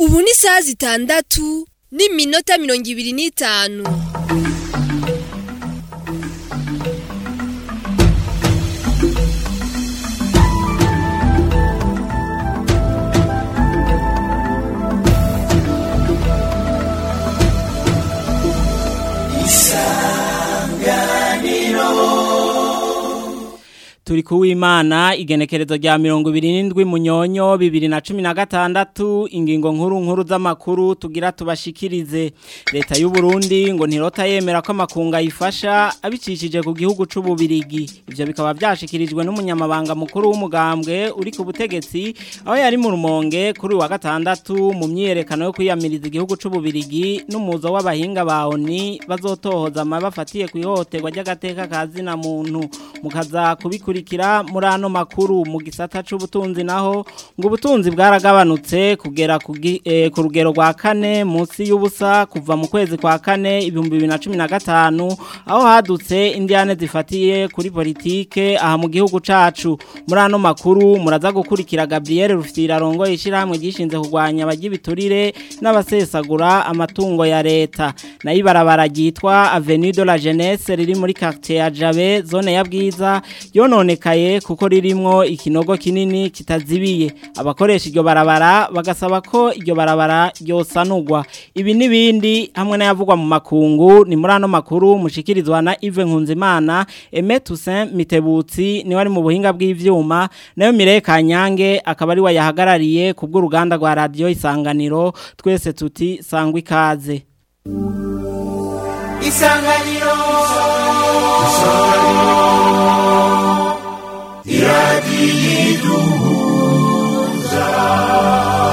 ubu ni isaha zitandatu n'iminota mirongo ibiri n'itanu turi kuwimana igenekerezo rya mirongo ibiri n'indwi munyonyo bibiri na cumi na gatandatu ingingo nkuru nkuru z'amakuru tugira tubashikirize leta y'u Burundi ngo ntirota yemera ko amakunga ayifasha abicishije ku gihugu c'ububirigi ivyo bikaba byashikirijwe n'umunyamabanga mukuru w'umugambwe uri ku butegetsi aho yari mu rumonge kuri uyu wa gatandatu mu myiyerekano yo kwiyamiriza igihugu c'ububirigi n'umuzo w'abahinga ba ONI bazotohoza amabafatiye ku ihohoterwa ry'agateka ka zina muntu mukaza kubikuri kurikira muri ano makuru mu gisata c'ubutunzi naho ngo ubutunzi bwaragabanutse kugera ku eh, rugero rwa kane munsi y'ubusa kuva mu kwezi kwa kane ibihumbi bibiri na cumi na gatanu aho hadutse indiane zifatiye kuri politike aha mu gihugu cacu muri ano makuru muraza gukurikira Gabriel Rufitira rongo ishirahamwe gishinze kurwanya abagibiturire n'abasesagura amatungo ya leta nayo ibarabara ryitwa Avenue de la Jeunesse riri muri quartier ya Jabe zone ya Bwiza yonone yononekaye kuko ririmwo ikinogo kinini kitazibiye abakoresha iryo barabara bagasaba ko iryo barabara ryosanurwa ibi nibindi hamwe n'ayavugwa mu makungu ni muri ano makuru mushikirizwa na Yves Nkunzimana Aimé Toussaint Mitebutsi ni wari mu buhinga bw'ivyuma nayo Mireye Kanyange akaba ari wayahagarariye ku bw'uruganda rwa radio Isanganiro twese tuti sangwa ikaze Isanganiro Isanganiro iradiyiduhuza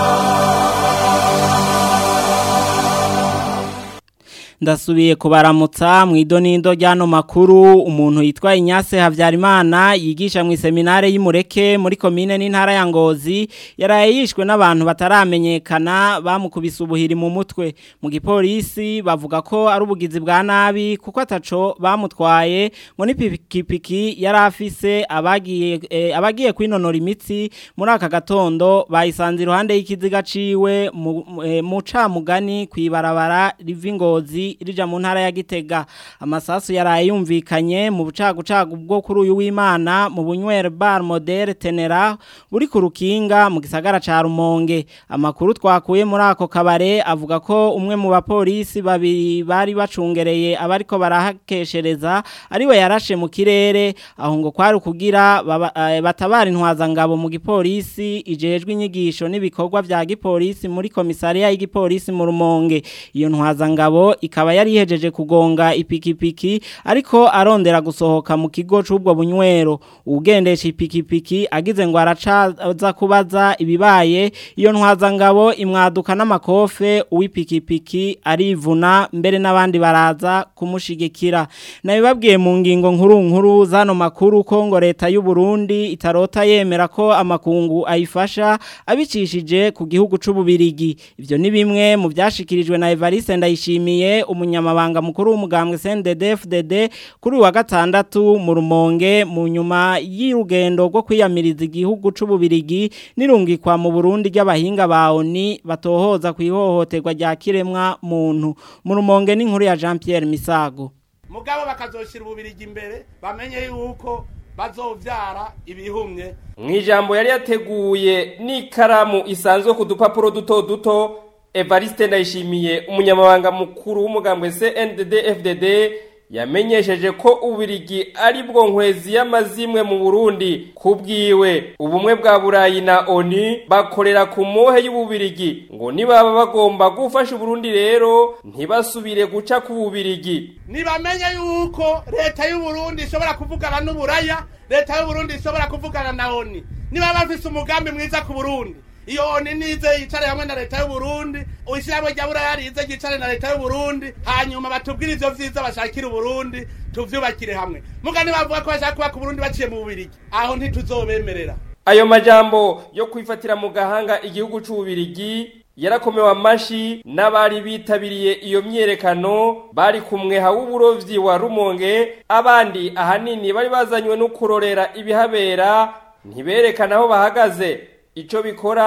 ndasubiye kubaramutsa mu idonindo ry'ano makuru umuntu yitwa Inyase Havyarimana yigisha mu seminare y'Imureke muri komine n'intara ya Ngozi yaraye yishwe n'abantu bataramenyekana bamukubise ubuhiri mu mutwe mu gipolisi bavuga ko ari ubugizi bwa nabi kuko ataco bamutwaye ngo ni pikipiki yari afise abagiye eh, abagiye kwinonora imitsi muri aka gatondo bayisanze iruhande y'ikiziga ciwe mu eh, camugani kwibarabara riva ingozi rija mu ntara ya Gitega amasasu yaraye yumvikanye mu bucagucagu bwo kuri uyu w'Imana mu bunywero bar model tenera buri ku rukinga mu gisagara ca Rumonge amakuru twakuye muri ako kabare avuga ko umwe mu bapolisi babiri bari bacungereye abariko barahakeshereza ariwe yarashe mu kirere aho ngo kwari kugira batabara intwaza ngabo mu gipolisi ijejwe inyigisho n'ibikorwa vya gipolisi muri komisariya y'igipolisi mu Rumonge iyo ntwaza ngabo ikaba yari ihejeje kugonga ipikipiki ariko arondera gusohoka mu kigo c'ubwo bunywero ugendesha ipikipiki agize ngo aracaza kubaza ibibaye iyo ntwaza ngabo imwaduka n'amakofe uw'ipikipiki arivuna mbere n'abandi baraza kumushigikira nabibabwiye mu ngingo nkuru nkuru zano makuru ko ngo leta y'u Burundi itarota yemera ko amakungu ayifasha abicishije ku gihugu c'ububirigi ivyo ni bimwe mu byashikirijwe na Evariste ndayishimiye umunyamabanga mukuru w'umugambwe CNDD-FDD kuri wa gatandatu mu rumonge mu nyuma y'urugendo rwo kwiyamiriza igihugu c'ububirigi nirungikwa mu Burundi ry'abahinga ba ONI batohoza ku ihohoterwa rya kiremwa muntu mu rumonge n'inkuru ya Jean Pierre Misago mugabo bakazoshira ububirigi imbere bamenye yuko bazovyara ibihumye mu ijambo yari yateguye n'ikaramu isanzwe ku dupapuro duto duto Evariste Ndayishimiye umunyamabanga mukuru w'umugambwe CNDD FDD yamenyesheje ko ubirigi ari bwo nkwezi y'amazimwe mu Burundi kubwiwe ubumwe bwa Burayi na ONU bakorera ku mohe y'ububirigi ngo nibaba bagomba gufasha Burundi rero ntibasubire guca ku bubirigi nibamenye yuko leta y'u Burundi ishobora kuvugana n'uburaya leta y'u Burundi ishobora kuvugana na ONU niba bafise umugambi mwiza ku Burundi iyo oni nize yicare hamwe na leta y'u Burundi ushyiramo rya buraya rize yicare na leta y'u Burundi hanyuma batubwire ivyo vyiza bashakira Burundi tuvyubakire hamwe mugani bavuga ko bashaka kuba ku Burundi baciye mu Bubirigi aho ntituzobemerera ayo majambo yo kwifatira mu gahanga igihugu c'ububirigi yarakomewe amashi n'abari bitabiriye iyo myerekano bari kumwe hawuburovyi wa Rumonge abandi ahanini bari bazanywe no kurorera ibihabera ntiberekana aho bahagaze ico bikora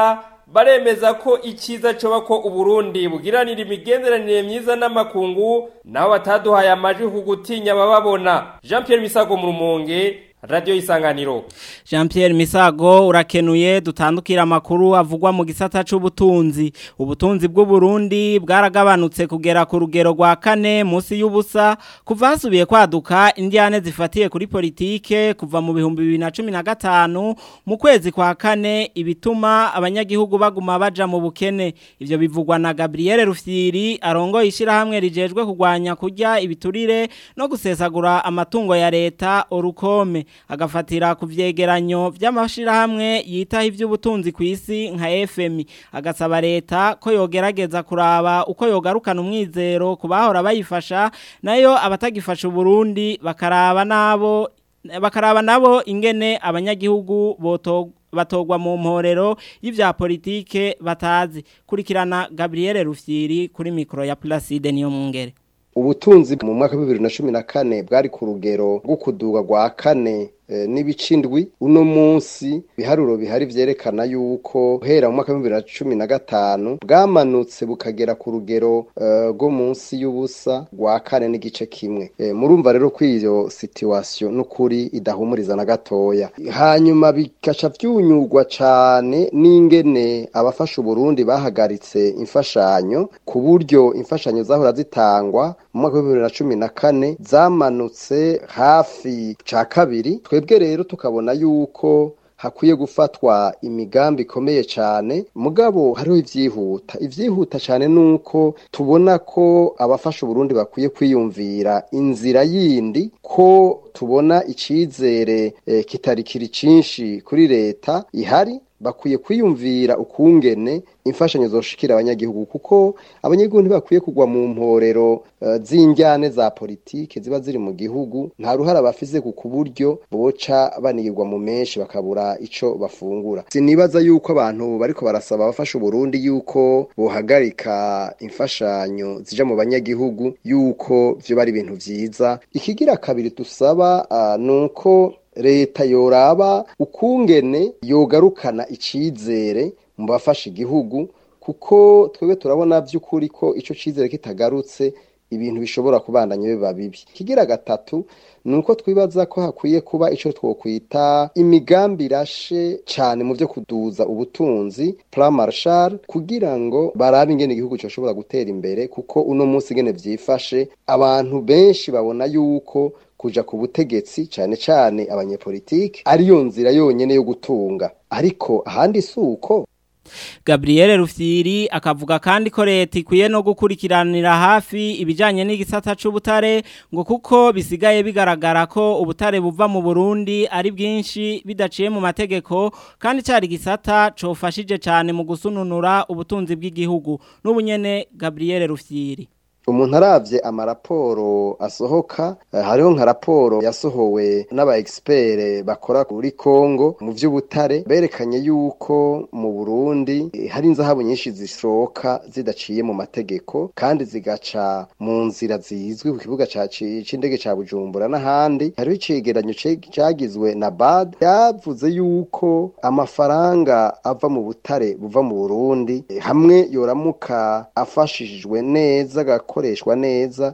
baremeza ko icyiza coba ko uburundi bugiranira imigenderanire myiza n'amakungu naho bataduhaye amajwi ku gutinya abababona jean pierre misago mu rumonge radiyo isanganiro Jean Pierre Misago urakenuye dutandukira amakuru avugwa mu gisata c'ubutunzi ubutunzi bw'u Burundi bwaragabanutse kugera ku rugero rwa kane munsi y'ubusa kuva hasubiye kwaduka indiane zifatiye kuri politike kuva mu bihumbi bibiri na cumi na gatanu mu kwezi kwa kane ibituma abanyagihugu baguma baja mu bukene ivyo bivugwa na Gabriel Rufyiri arongoye ishirahamwe rijejwe kurwanya kurya ibiturire no gusesagura amatungo ya leta orukome agafatira ku vyegeranyo vy'amashirahamwe yitaho ivy'ubutunzi ku isi nka FMI agasaba leta ko yogerageza kuraba uko yogarukana umwizero ku bahora bayifasha nayo abatagifasha Burundi bakaraba nabo bakaraba nabo ingene abanyagihugu boto batogwa mu mporero y'ivya politike batazi kurikirana Gabriel Rufyiri kuri mikro ya Placide niyo mungere ubutunzi mu mwaka wa bibiri na cumi na kane bwari ku rugero rwo kuduga rwa kane n'ibicindwi uno munsi biharuro bihari vyerekana yuko hera mu mwaka wa bibiri na cumi na gatanu bwamanutse bukagera ku rugero rwo munsi y'ubusa rwa kane n'igice kimwe murumva rero ko iyo situwasiyo n'ukuri idahumuriza na gatoya hanyuma bigaca vyunyurwa cane n'ingene abafasha uburundi bahagaritse imfashanyo ku buryo imfashanyo zahora zitangwa mu mwaka wa bibiri na cumi na kane zamanutse hafi ca kabiri twebwe rero tukabona yuko hakwiye gufatwa imigambi ikomeye cyane mugabo hariho ivyihuta ivyihuta cyane nuko tubona ko abafasha Burundi bakwiye kwiyumvira inzira yindi ko tubona icizere eh, kitari kiri cinshi kuri leta ihari bakwiye kwiyumvira ukungene imfashanyo zoshikira abanyagihugu kuko abanyagihugu ntibakwiye kugwa mu mporero uh, z'injyane za politike ziba ziri mu gihugu nta ruhara bafise ku kuburyo boca banigirwa mu menshi bakabura ico bafungura sinibaza yuko abantu bariko barasaba abafasha Burundi yuko bohagarika imfashanyo zija mu banyagihugu yuko vyo bari ibintu vyiza ikigira kabiri dusaba uh, nuko leta yoraba ukungene yogarukana icizere mu bafasha igihugu kuko twebwe turabona by'ukuri ko ico cizere kitagarutse ibintu bishobora kubandanya biba bibi kigira gatatu nuko twibaza ko hakwiye kuba ico twokwita imigambi irashe cyane mu byo kuduza ubutunzi plan marshal kugira ngo barabe ingene igihugu cyoshobora gutera imbere kuko uno munsi ingene vyifashe abantu benshi babona yuko kuja ku butegetsi cyane cyane abanyepolitike ariyo nzira yonyene yo gutunga ariko ahandi suko Gabriel Rufyiri akavuga kandi ko leta ikwiye no gukurikiranira hafi ibijanye n'igisata c'ubutare ngo kuko bisigaye bigaragara ko ubutare buva mu Burundi ari bwinshi bidaciye mu mategeko kandi cari gisata cofashije cyane mu gusununura ubutunzi bw'igihugu n'ubunyene Gabriel Rufyiri umuntu aravye amaraporo asohoka uh, hariho nka raporo yasohowe n'aba expert bakora kuri Kongo mu vy'ubutare berekanye yuko mu Burundi eh, hari inzahabu nyinshi zishoka zidaciye mu mategeko kandi zigaca mu nzira zizwi ku kibuga c'indege ca Bujumbura n'ahandi hariho icegeranyo cagizwe na BAD yavuze yuko amafaranga ava mu butare buva mu Burundi eh, hamwe yoramuka afashishijwe neza gakora akoreshwa neza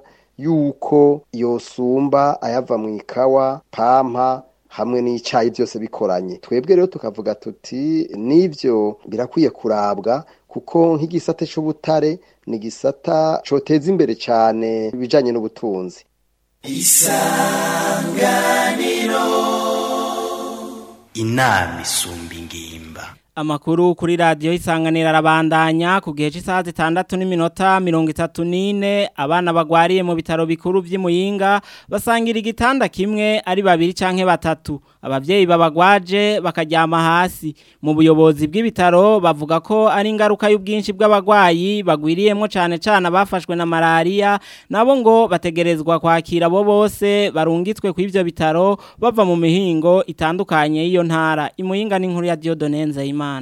yuko yosumba ayava mu ikawa pampa hamwe n'icayi byose bikoranye twebwe rero tukavuga tuti nivyo birakwiye kurabwa kuko nk'igisate c'ubutare ni gisata coteza imbere cyane ibijanye n'ubutunzi isanganiro inama isumba ingimba Amakuru kuri radio isanganira arabandanya ku gihe cy'isaha zitandatu n'iminota mirongo itatu n'ine abana bagwariye mu bitaro bikuru by'imuyinga basangira igitanda kimwe ari babiri canke batatu abavyeyi babagwaje bakaryama hasi mu buyobozi bw'ibitaro bavuga ko ari ingaruka y'ubwinshi bw'abagwayi bagwiriyemo cane cane abafashwe na malaria nabo ngo bategerezwa kwakira bo bose barungitswe ku ivyo bitaro bava mu mihingo itandukanye y'iyo ntara imuyinga n'inkuru ya Dieudonne Nzeyimana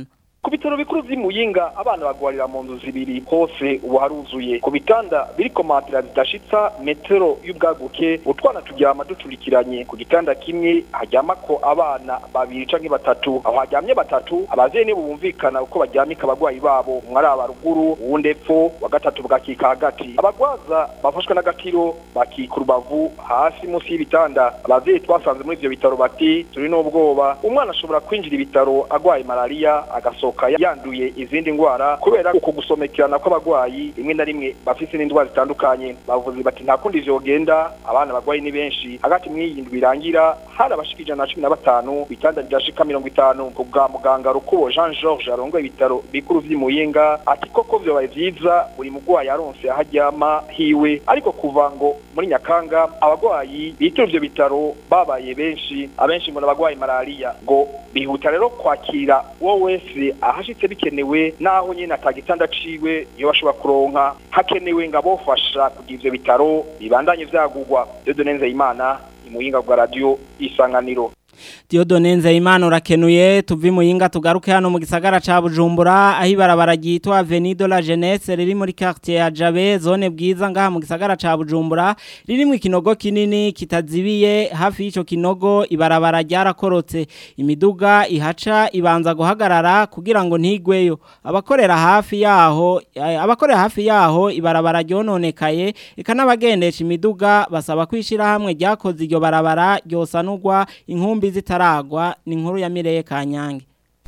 ku bitaro bikuru vy'imuyinga abana bagwarira mu nzu zibiri hose ubu haruzuye ku bitanda biriko matera zidashitsa metero y'ubwaguke utwana turyama duturikiranye ku gitanda kimwe haryamako abana babiri canke batatu aho haryamye batatu abavyeyi nibo bumvikana uko baryamika abagwayi babo umwe araba ruguru uwundi epfo wa gatatu bwakika hagati abagwaza bafashwe n'agatiro bakika urubavu hasi munsi y'ibitanda abavyeyi twasanze muri ivyo bitaro bati turi n'ubwoba umwana ashobora kwinjira ibitaro agwaye malariya agasohoka yanduye izindi ndwara kubera uko gusomekerana kw'abagwayi rimwe na rimwe bafise n'indwara zitandukanye bavuze bati nta kundi vyogenda abana bagwaye ni benshi hagati mw'iyi ndwi irangira hari abashika ijana na cumi na batanu bitanda bidashika mirongo itanu ku bwa muganga rukubo jean george arongoye ibitaro bikuru vy'imuyinga ati koko vyobaye vyiza buri mugwayi aronse aho aryama hiwe ariko kuva ngo muri nyakanga abagwayi bitura ivyo bitaro babaye benshi abenshi ngo n'abagwaye malariya ngo bihuta rero kwakira uwo wese ahashitse bikenewe naho nyene atagitanda ciwe iyo bashobora kuronka hakenewe ngo abofasha kugira ivyo bitaro bibandanye vyagurwa Dieudonne Nzeyimana imuyinga bwa radio isanganiro Diodone Nzeyimana urakenuye tuvi muyinga tugaruke hano mu gisagara ca Bujumbura aho ibarabara ryitwa Avenue de la Jeunesse riri muri quartier ya Jabe zone bwiza ngaha mu gisagara ca Bujumbura ririmwe ikinogo kinini kitazibiye hafi y'ico kinogo ibarabara ryarakorotse imiduga ihaca ibanza guhagarara kugira ngo ntigweyo abakorera hafi yaho abakorera hafi yaho ibarabara ryononekaye eka n'abagendesha imiduga basaba kwishira hamwe ryakoze iryo barabara ryosanurwa inkumbi zitaragwa ni inkuru ya Mireye Kanyange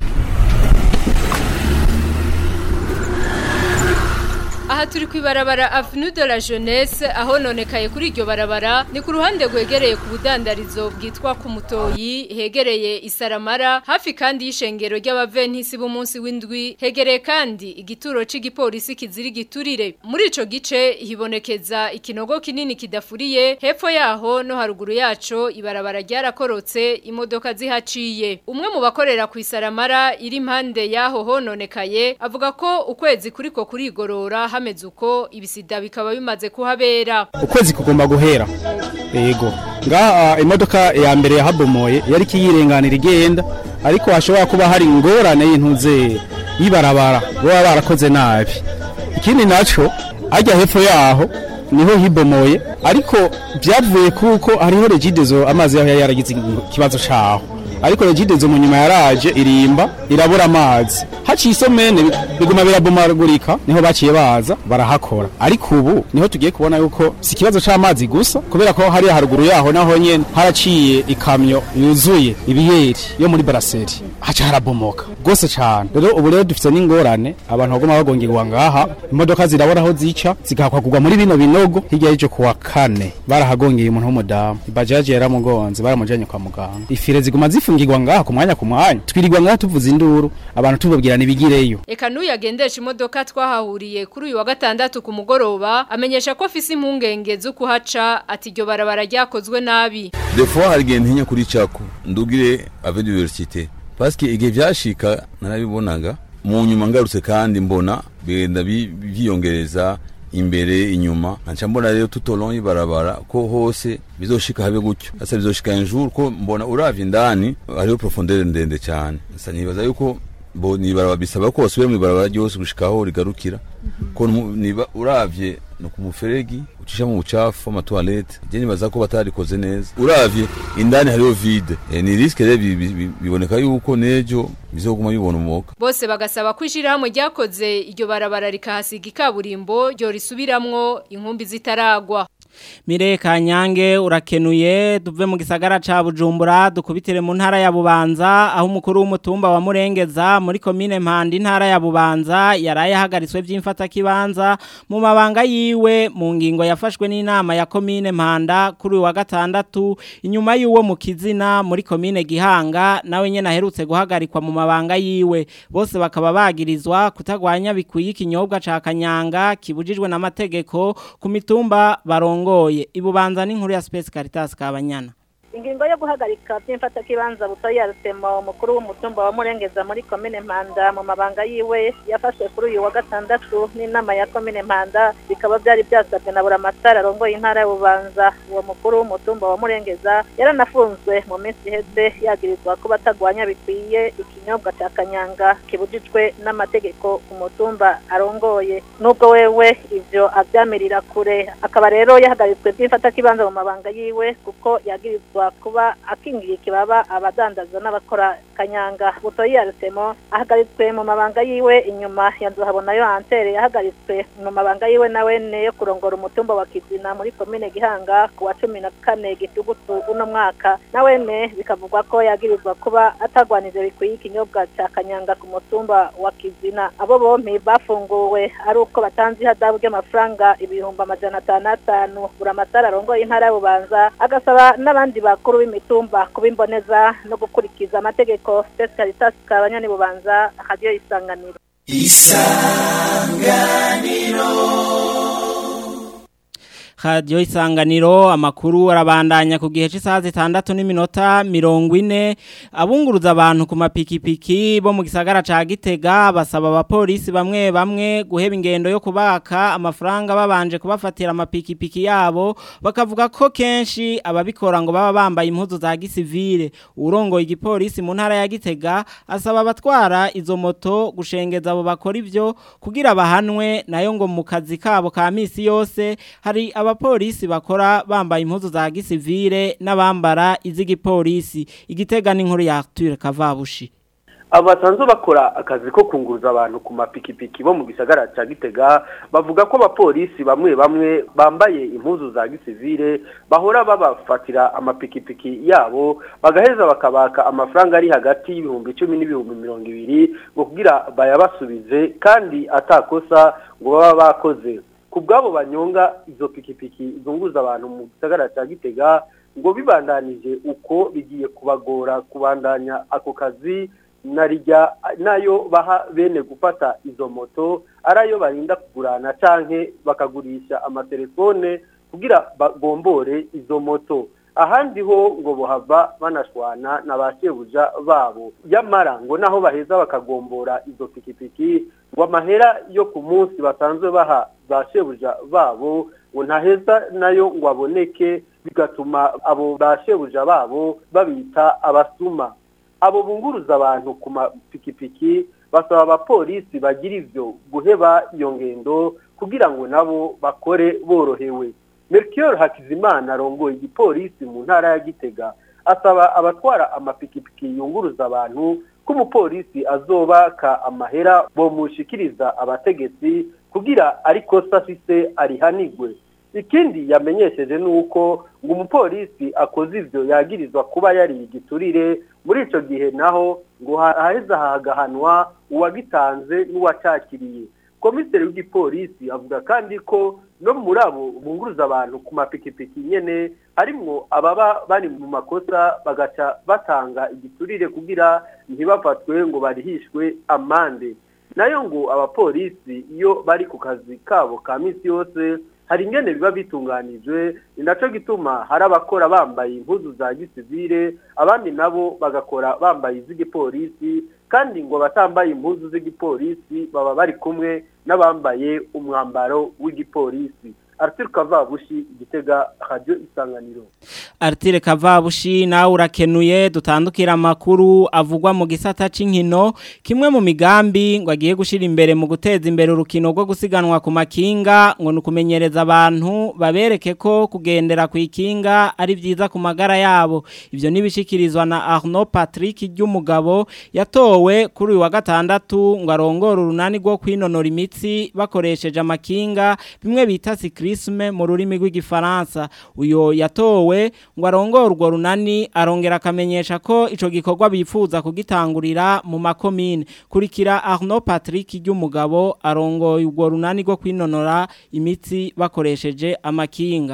Aha turi kwibarabara Avenue de la Jeunesse aho nonekaye kuri iryo barabara ni ku ruhande rwegereye ku budandarizo bwitwa ku mutoyi hegereye isaramara hafi kandi y'ishengero ry'abaventisi b'umunsi w'indwi hegereye kandi igituro c'igipolisi kiziri giturire muri ico gice hibonekeza ikinogo kinini kidafuriye hepfo yaho no haruguru yaco ibarabara ryarakorotse imodoka zihaciye umwe mu bakorera ku isaramara iri impande yaho hononekaye avuga ko ukwezi kuriko kurigorora hameze uko ibisida bikaba bimaze kuhabera ukwezi kugomba guhera yego ngaha imodoka ya mbere yahabomoye yari kiyirenganira igenda ariko hashobora kuba hari ingorane y'intuze yibarabara baba barakoze nabi ikindi naco ajya hepfo yaho niho hibomoye ariko byavuye kuko hariho regidezo amazi yaho yari yaragize ikibazo caho ariko regidezo mu nyuma yaraje irimba irabura amazi haciye isomene biguma birabomagurika niho baciye baza barahakora ariko ubu niho tugiye kubona yuko si ikibazo c'amazi gusa kubera ko hariya haruguru yaho naho nyene haraciye ikamyo yuzuye ibiyeri yo muri baraseri haca harabomoka rwose cane rero ubu rero dufite n'ingorane abantu bagoma bagongerwa ngaha imodoka zirabura aho zica zigakwagurwa muri bino binogo hirya y'ejo kuwa kane barahagongeye umuntu w'umudamu ibajaji yaramugonze baramujanye kwa muganga ifire ziguma zifungirwa ngaha ku mwanya ku mwanya twirirwa ngaha tuvuza induru abantu tubabwira nibigireyo Eka nuyu agendesha imodoka twahahuriye kuri uyu wa gatandatu ku mugoroba amenyesha ko afise impungenge zo kuhaca ati iryo barabara ryakozwe nabi des fois hari igihe ntinya kuri cako ndugire ave d'université parce que igihe vyashika narabibonaga mu nyuma ngarutse kandi mbona bigenda bi- byiyongereza imbere inyuma nca mbona rero tutolon ibarabara ko hose bizoshika habe gutyo asa bizoshika un jour ko mbona uravye indani hariho profondeur ndende cyane asa nibaza yuko bo nibarabara bisaba ko basubira mu ibarabara ryose gushikaho rigarukira ko nu- niba uravye no ku muferegi ucisha mu bucafu amatoilette je nibaza ko batarikoze neza uravye indani hariho vide e, ni risque rero bi- bi- bi- biboneka yuko nejo bizoguma bibona umuka bose bagasaba ko ishirahamwe ryakoze iryo barabara rikahasiga ikaburimbo ryo risubiramwo inkumbi zitaragwa Mire Kanyange urakenuye duve mu gisagara ca Bujumbura dukubitire mu ntara ya Bubanza aho umukuru w'umutumba wa Murengeza muri commune Mpanda intara ya Bubanza yaraye hagaritswe vy'imfata kibanza mu mabanga yiwe mu ngingo yafashwe n'inama ya commune Mpanda kuri uyu wa gatandatu inyuma y'uwo mu kizina muri commune Gihanga nawe nyene aherutse guhagarikwa mu mabanga yiwe bose bakaba bagirizwa kutagwanya bikwiye ikinyobwa ca kanyanga kibujijwe n'amategeko ku mitumba barongoye ibubanza n'inkuru ya Space Caritas kabanyana ingingo yo guhagarika by'imfatakibanza butoyi arutemo umukuru w'umutumba wa murengeza muri komine mpanda mu mabanga yiwe yafashwe kuri uyu wa gatandatu n'inama ya komine mpanda bikaba byari byasabwe na buramatari arongoye intara y'ububanza uwo mukuru w'umutumba wa murengeza yaranafunzwe mu minsi iheze yagirizwa kuba atagwanya bikwiye ikinyobwa cya kanyanga kibujijwe n'amategeko ku mutumba arongoye nubwo wewe ivyo avyamirira kure akaba rero yahagaritswe by'imfatakibanza mu mabanga yiwe kuko yagirizwa kuba akingiye ikibaba abadandaza n'abakora kanyanga butoyi yarusemo ahagaritswe mu mabanga yiwe inyuma ya nzuhabonayo antere yahagaritswe mu mabanga yiwe nawe ne yo kurongora umutumba wa kizina muri komine gihanga ku wa cumi na kane gitugutu uno mwaka nawe ne bikavugwa ko yagirizwa kuba atagwanije bikwiye ikinyobwa cya kanyanga ku mutumba wa kizina abo bompi bafunguwe ari uko batanze ihadabu ry'amafaranga ibihumbi amajana atanu atanu buramatari arongoye intara y'ububanza agasaba n'abandi bakuru b'imitumba kubimboneza no gukurikiza amategeko Space Caritas kabanyani bubanza radio isanganiro Radio isanganiro amakuru arabandanya ku gihe cy'isaha zitandatu n'iminota mirongo ine abunguruza abantu ku mapikipiki bo mu gisagara ca Gitega basaba abapolisi bamwe bamwe guheba ingendo yo kubaka amafaranga babanje kubafatira amapikipiki yabo bakavuga ko kenshi ababikora ngo baba bambaye impuzu za gisivile urongoye igipolisi mu ntara ya Gitega asaba abatwara izo moto gushengeza abo bakora ivyo kugira bahanwe nayo ngo mu kazi kabo ka misi yose hari abapolisi bakora bambaye impuzu za gisivile n'abambara iz'igipolisi igitega n'inkuru ya Arthur Kavabushi abo basanzwe bakora akazi ko kunguruza abantu ku mapikipiki bo mu gisagara cya gitega bavuga ko abapolisi bamwe bamwe bambaye impuzu za gisivile bahora babafatira amapikipiki yabo bagaheza bakabaka amafaranga ari hagati y'ibihumbi icumi n'ibihumbi mirongo ibiri ngo kugira bayabasubize kandi atakosa ngo baba bakoze ku bw'abo banyonga izo pikipiki zunguza abantu mu gisagara cya gitega ngo bibandanije uko bigiye kubagora kubandanya ako kazi narijya nayo baha bene gufata izo moto ari ayo barinda kugurana canke bakagurisha amatelefone kugira bagombore izo moto ahandi ho ngo bohava banashwana na ba shebuja babo yamara ngo naho baheza bakagombora izo pikipiki ngo amahera yo ku munsi basanzwe baha ba shebuja babo ngo ntaheza nayo ngo aboneke bigatuma abo ba shebuja babo babita abasuma abo bunguruza abantu ku mapikipiki basaba abapolisi bagira ivyo guheba iyo ngendo kugira ngo nabo bakore borohewe Melchior Hakizimana arongoye igipolisi mu ntara ya Gitega asaba abatwara amapikipiki yunguruza abantu ko umupolisi azobaka amahera bomushikiriza abategetsi kugira ariko safise arihanigwe ikindi yamenyesheje nuko ngo umupolisi akoze ivyo yagirizwa kuba yari igiturire muri ico gihe naho ngo haheza hagahanwa uwagitanze n'uwacakiriye komiseri w'igipolisi avuga kandi ko no muri abo bunguruza abantu ku mapikipiki nyene harimwo ababa bari mu makosa bagaca batanga igiturire kugira ntibafatwe ngo barihishwe amande nayo ngo abapolisi iyo bari ku kazi kabo ka misi yose hari ingene biba bitunganijwe ni naco gituma hari abakora bambaye impuzu za gisivile abandi nabo bagakora bambaye iz'igipolisi kandi ngo batambaye impuzu z'igipolisi baba bari kumwe n'abambaye umwambaro w'igipolisi Arthur Kavabushi igitega radio isanganiro Artire Kavabushi nawe urakenuye dutandukira amakuru avugwa mu gisata c'inkino kimwe mu migambi ngo agiye gushira imbere mu guteza imbere urukino rwo gusiganwa ku makinga ngo nukumenyereza abantu babereke ko kugendera ku ikinga ari vyiza ku magara yabo ivyo nibishikirizwa na Arnaud Patrick ry'umugabo yatowe kuri uyu wa gatandatu ngo arongore urunani rwo kwinonora imitsi bakoresheje amakinga bimwe bita cyclisme mu rurimi rw'igifaransa uyo yatowe ngo arongore urwo runani arongera akamenyesha ko ico gikorwa bifuza kugitangurira mu makomine kurikira Arnaud Patrick ry'umugabo arongoye urwo runani rwo kwinonora imitsi bakoresheje amakinga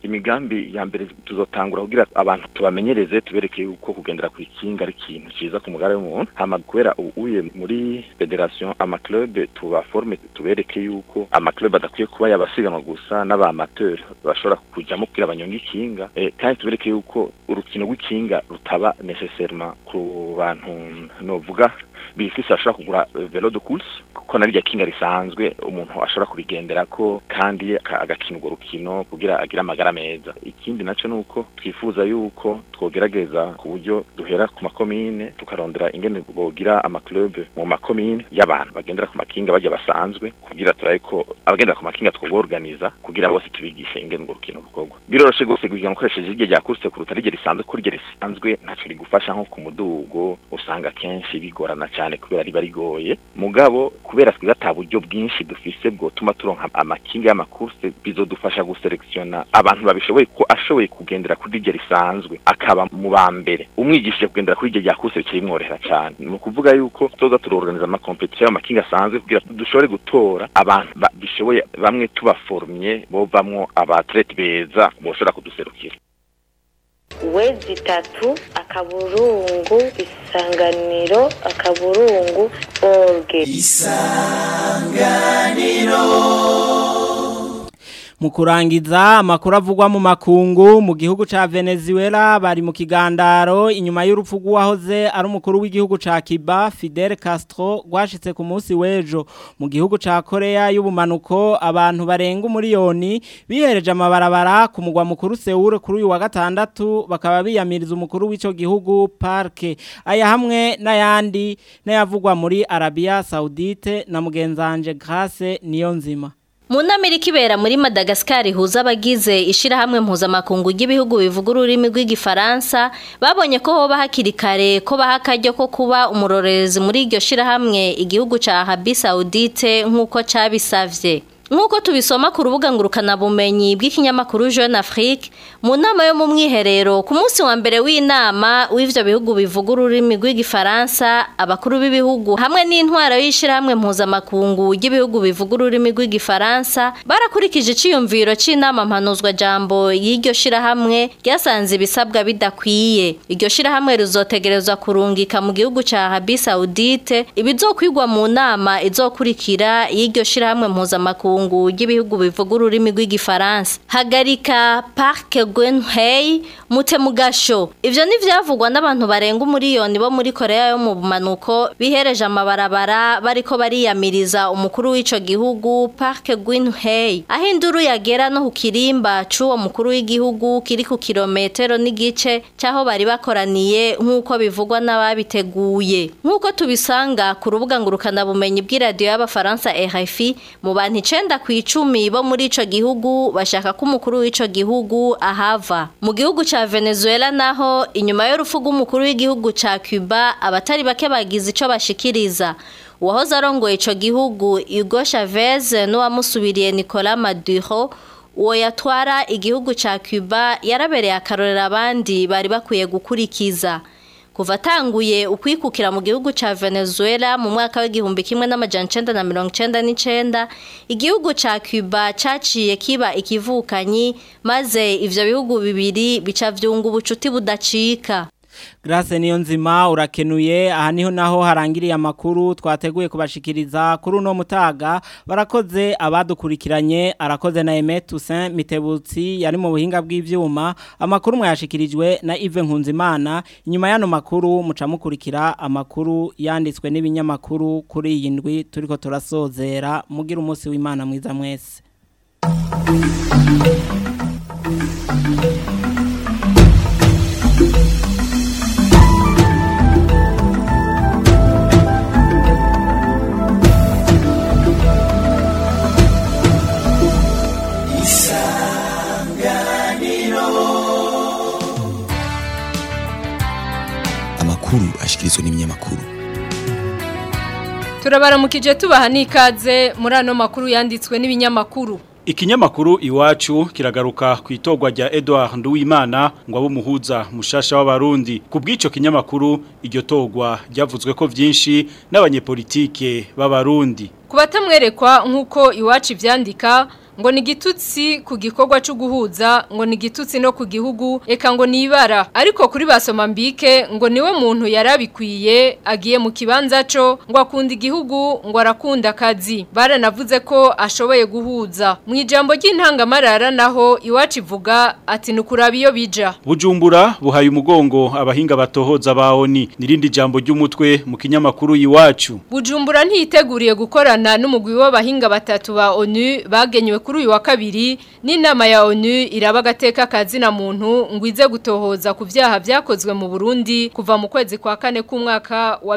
imigambi ya mbere tuzotangura kugira abantu tubamenyereze tubereke yuko kugendera ku ikinga ari ikintu cyiza ku mugara w'umuntu hama kubera uye muri federation amaclub tubaforme tubereke yuko amaclub adakwiye kuba yabasiganwa gusa n'abamateur bashobora kujamo kugira abanyonga ikinga eh, kandi tubereke yuko urukino rw'ikinga rutaba necessairement ku bantu novuga bifise ashobora kugura eh, velo de course kuko narirya kinga risanzwe umuntu ashobora kurigenderako kandi aka- agakina urwo rukino kugira agire amagara meza ikindi naco nuko twifuza yuko twogerageza ku buryo duhera ku makomine tukarondera ingene bogira amaclub mu makomine y'abantu bagendera ku makinga bajya basanzwe kugira turabe ko abagendera ku makinga twoborganiza kugira bose tubigishe ingene urwo rukino rukorwa biroroshe gose kugira ngo ukoresheje iryo rya course kuruta riryo risanzwe ko iryo risanzwe ntaco rigufasha nko ku mudugo usanga kenshi bigorana cyane kubera riba rigoye mugabo kubera twiza ata buryo bwinshi dufise bwotuma turonka amakinga y'amakurse bizodufasha guselektiona abantu babishoboye ko ashoboye kugendera kuri iryo risanzwe akaba mu ba mbere umwigishije kugendera kuri iryo rya kurse bikiri bimworohera cyane ni ukuvuga yuko tuzoza turorganiza amakompetisiyo y'amakinga asanzwe kugira dushobore gutora abantu ba- bishoboye bamwe tubaforumye bovamwo abatlete beza boshobora kuduserukira wezi itatu akaburungu isanganiro akaburungu orge Mu kurangiza amakuru avugwa mu makungu mu gihugu ca Venezuela bari mu kigandaro inyuma y'urupfu rw'uwahoze ari umukuru w'igihugu ca Cuba Fidel Castro rwashitse ku munsi w'ejo mu gihugu ca Korea y'ubumanuko abantu barenga umuriyoni bihereje amabarabara ku mugwa mukuru Seoul kuri uyu wa gatandatu bakaba biyamiriza umukuru w'ico gihugu Park aya hamwe n'ayandi n'ayavugwa muri Arabia Saudite na mugenzanje Grace Niyonzima Mu nama iri kibera muri Madagascar ihuza abagize ishirahamwe mpuzamakungu ry'ibihugu bivuga ururimi rw'igifaransa babonye ko hoba hakiri kare ko baha akaryo ko kuba umurorerezi muri iryo shirahamwe igihugu ca Arabie Saoudite nk'uko cabisavye Nk'uko tubisoma ku rubuga ngurukanabumenyi bw'ikinyamakuru Jeune Afrique mu nama yo mu mwiherero ku munsi wa mbere w'inama w'ivyo bihugu bivuga ururimi rw'igifaransa abakuru b'ibihugu hamwe n'intwaro y'ishirahamwe mpuzamakungu ry'ibihugu bivuga ururimi rw'igifaransa barakurikije iciyumviro c'inama mpanuzwa jambo y'iryo shirahamwe ryasanze ibisabwa bidakwiye iryo shirahamwe rizotegerezwa kurungika mu gihugu ca Arabie Saoudite ibizokwigwa mu nama izokurikira y'iryo shirahamwe mpuzamakungu ry'ibihugu bivuga ururimi rw'igifaransa hagarika Park Geun-hye Mutemugasho ivyo ni vyavugwa n'abantu barenga umuriyoni bo muri Korea yo mu bumanuko bihereje amabarabara bariko bariyamiriza umukuru w'ico gihugu Park Geun-hye aho induru yagera no ku kirimba c'uwo mukuru w'igihugu kiri ku kilometero n'igice c'aho bari bakoraniye nk'uko bivugwa n'ababiteguye nk'uko tubisanga ku rubuga ngurukanabumenyi bw'iradiyo y'abafaransa RFI mu bantu icenda ku icumi bo muri ico gihugu bashaka ko umukuru w'ico gihugu ahava mu gihugu ca Venezuela naho inyuma y'urupfu rw'umukuru w'igihugu ca Cuba abatari bake bagize ico bashikiriza uwahoze arongoye ico gihugu Hugo Chavez n'uwamusubiriye Nicolas Maduro uwo yatwara igihugu ca Cuba yarabereye akarorera abandi bari bakwiye gukurikiza kuva atanguye ukwikukira mu gihugu ca Venezuela mu mwaka w'igihumbi kimwe n'amajana icenda na mirongo icenda n'icenda igihugu ca Cuba caciye kiba ikivukanyi maze ivyo bihugu bibiri bica vyunga ubucuti budacika Grace niyo nzima urakenuye aha niho naho harangiriye amakuru twateguye kubashikiriza kuri uno mutaga barakoze abadukurikiranye arakoze na Aimé Toussaint Mitebutsi yari mu buhinga bw'ivyuma amakuru mwayashikirijwe na Yves Nkunzimana inyuma y'ano makuru muca mukurikira amakuru yanditswe n'ibinyamakuru kuri iyi ndwi turiko turasozera mugira umunsi w'Imana mwiza mwese amakuru ashikirizwa n'ibinyamakuru turabaramukije tubaha n'ikaze muri ano makuru yanditswe n'ibinyamakuru Ikinyamakuru iwacu kiragaruka ku itorwa rya Edouard Nduwimana ngo abe umuhuza mushasha w'abarundi ku bw'ico kinyamakuru iryo torwa ryavuzwe ko vyinshi n'abanyepolitike b'abarundi ku batamwerekwa nk'uko iwacu ibyandika ngo ni igitutsi ku gikorwa cyo guhuza ngo ni igitutsi no ku gihugu eka ngo ni ibara ariko kuri basoma mbike ngo niwe muntu yarabikwiye agiye mu kibanza cyo ngo akunda igihugu ngo arakunda akazi baranavuze ko ashoboye guhuza mu ijambo ry'intangamarara naho iwacu ivuga ati nukuraba iyo bija Bujumbura buhaye umugongo abahinga batohoza baoni nirindi jambo ry'umutwe mu kinyamakuru iwacu Bujumbura ntiyiteguriye gukorana n'umugwi w'abahinga batatu ba ONU bagenywe kuri uyu wa kabiri n'inama ya ONU iraba gateka kazi na muntu ngwize gutohoza ku vyaha vyakozwe mu Burundi kuva mu kwezi kwa kane k'umwaka wa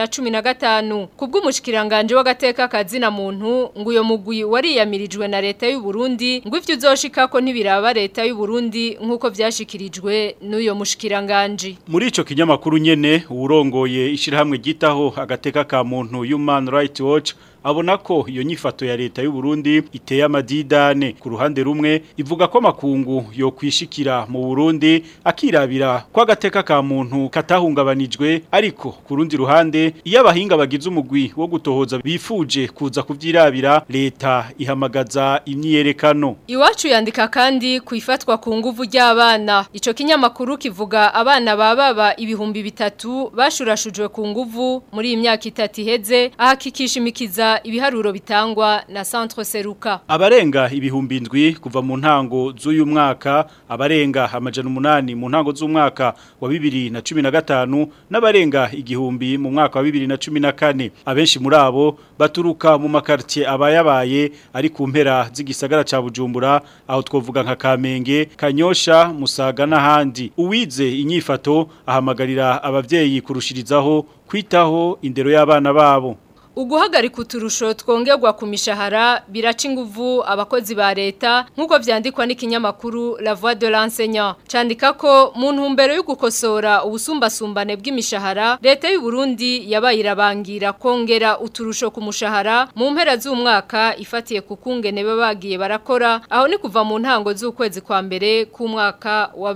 2015 kubw'umushikiranganje w'agateka kazi na muntu ngo uyo mugwi wariyamirijwe na leta y'u Burundi ngo ivyo uzoshika ko ntibiraba leta y'u Burundi nkuko vyashikirijwe n'uyo mushikiranganje muri ico kinyamakuru nyene urongoye ishirahamwe gitaho agateka ka muntu Human Rights Watch abona ko iyo nyifato ya leta y'u Burundi iteye amadidane ku ruhande rumwe ivuga ko makungu yo kwishikira mu Burundi akirabira kwa gateka ka muntu katahungabanijwe ariko ku rundi ruhande iyo abahinga bagize umugwi wo gutohoza bifuje kuza kuvyirabira leta ihamagaza imyiyerekano Iwacu yandika kandi kuifatwa ku nguvu ry'abana ico kinyamakuru kivuga abana bababa ibihumbi bitatu bashurashujwe ku nguvu muri iyi myaka itatu iheze ahakikisha imikiza ibiharuro bitangwa na Centre Seruka abarenga ibihumbi indwi kuva mu ntango z'uyu mwaka abarenga amajana umunani mu ntango z'umwaka wa bibiri na cumi na gatanu n'abarenga igihumbi mu mwaka wa bibiri na cumi na kane abenshi muri abo baturuka mu makartier abayabaye ari ku mpera z'igisagara ca Bujumbura aho twovuga nka Kamenge Kanyosha Musaga n'ahandi uwize inyifato ahamagarira abavyeyi kurushirizaho kwitaho indero y'abana babo Uguhagarika uturusho twongerwa ku mishahara biraca inguvu abakozi ba leta nk'uko vyandikwa n'ikinyamakuru La Voix de l'enseignant candika ko mu ntumbero yo gukosora ubusumbasumbane bw'imishahara leta y'u Burundi yabaye irabangira kongera uturusho ku mushahara mu mpera z'umwaka ifatiye ku kungene babagiye barakora aho ni kuva mu ntango z'ukwezi kwa mbere k'umwaka wa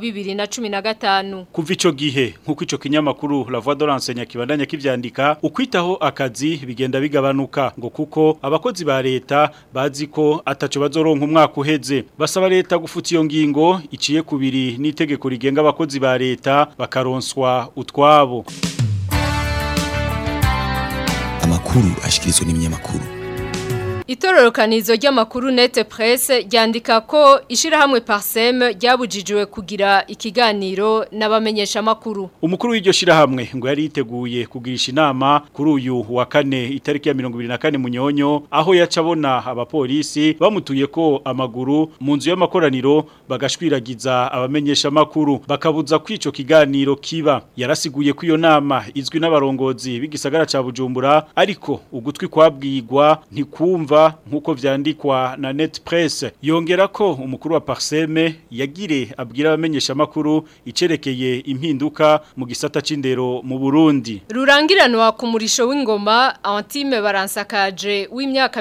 2015 kuva ico gihe nk'uko ico kinyamakuru La Voix de l'enseignant kibandanya kivyandika ukwitaho akazi bigenda bigabanuka ngo kuko abakozi ba leta bazi ko ataco bazoronka umwaka uheze basaba leta gufuta iyo ngingo iciye kubiri n'itegeko rigenga abakozi ba leta bakaronswa utwabo amakuru ashikirizwa n'ibinyamakuru Itororokanizo ry'amakuru Net Press ryandika ko ishirahamwe Parsem ryabujijwe kugira ikiganiro n'abamenyesha makuru. Umukuru w'iryo shirahamwe ngo yari yiteguye kugirisha inama kuri uyu wa kane itariki ya 24 munyonyo aho yacabona abapolisi bamutuye ko amaguru mu nzu y'amakoraniro bagashwiragiza abamenyesha makuru bakabuza kwico kiganiro kiba yarasiguye ko iyo nama izwi n'abarongozi b'igisagara ca Bujumbura ariko ugutwi kwabwirwa ntikumva nkuko vyandikwa na Net Press yongera ko umukuru wa Parseme yagire abwira abamenyesha makuru icerekeye impinduka mu gisata c'indero mu Burundi Rurangiranwa ku murisho w'ingoma Antime Baransakaje w'imyaka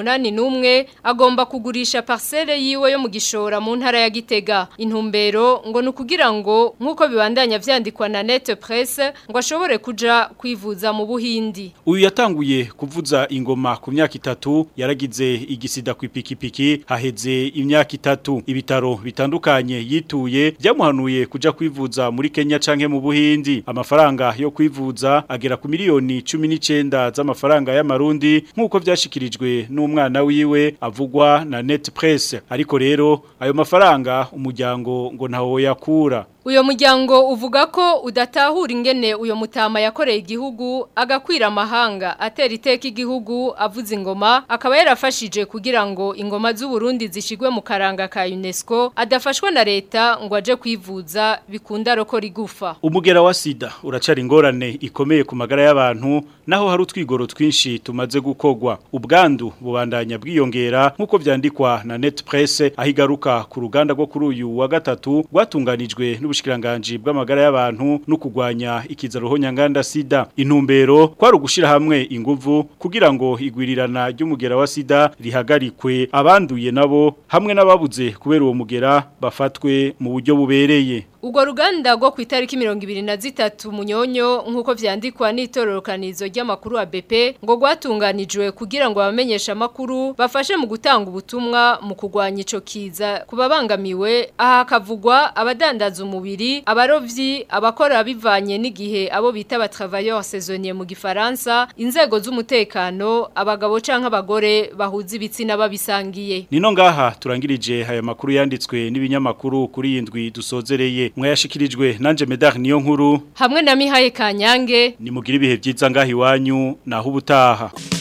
81 agomba kugurisha parcelle yiwe yo mu gishora mu ntara ya Gitega intumbero ngo nukugira ngo nkuko bibandanya vyandikwa na Net Press ngo ashobore kuja kwivuza mu Buhindi Uyu yatanguye kuvuza ingoma ku myaka itatu yaragize igisida ku ipikipiki haheze imyaka itatu ibitaro bitandukanye yituye byamuhanuye kuja kwivuza muri Kenya canke mu Buhindi amafaranga yo kwivuza agera ku miliyoni 19 z'amafaranga y'amarundi nkuko vyashikirijwe n'umwana wiwe avugwa na Net Press ariko rero ayo mafaranga umuryango ngo ntaho yakura Uyo muryango uvuga ko udatahura ingene uyo mutama yakoreye igihugu agakwira amahanga atera iteka igihugu avuza ingoma akaba yarafashije kugira ngo ingoma z'u Burundi zishigwe mu karanga ka UNESCO adafashwa na leta ngo aje kwivuza bikunda roko rigufa Umugera wa sida uracari ingorane ikomeye ku magara y'abantu naho hari utwigoro twinshi tumaze gukogwa ubwandu bubandanya bwiyongera nkuko vyandikwa na Net Press ahigaruka ku ruganda rwo kuri uyu wa gatatu rwatunganijwe n'ubushikiranganje bw'amagara y'abantu no kugwanya ikizaroho nyanganda sida intumbero kwari ugushira hamwe inguvu kugira ngo igwirirana ry'umugera wa sida rihagarikwe abanduye nabo hamwe n'ababuze kubera uwo mugera bafatwe mu buryo bubereye Urwo ruganda rwo ku itariki mirongo ibiri na zitatu munyonyo nk'uko vyandikwa n'itororokanizo ry'amakuru wa BP ngo rwatunganijwe kugira ngo abamenyesha amakuru bafashe mu gutanga ubutumwa mu kurwanya ico kiza kubabangamiwe aha hakavugwa abadandaza umubiri abarovyi abakora bivanye n'igihe abo bita ba travailleurs saisonniers mu gifaransa inzego z'umutekano abagabo canke abagore bahuza ibitsina babisangiye Nino ngaha turangirije aya makuru yanditswe n'ibinyamakuru kuri yindwi dusozereye mwayashikirijwe nanje Medar niyo nkuru hamwe na Mihaye Kanyange ni mugira ibihe byiza ngaha iwanyu naho ubutaha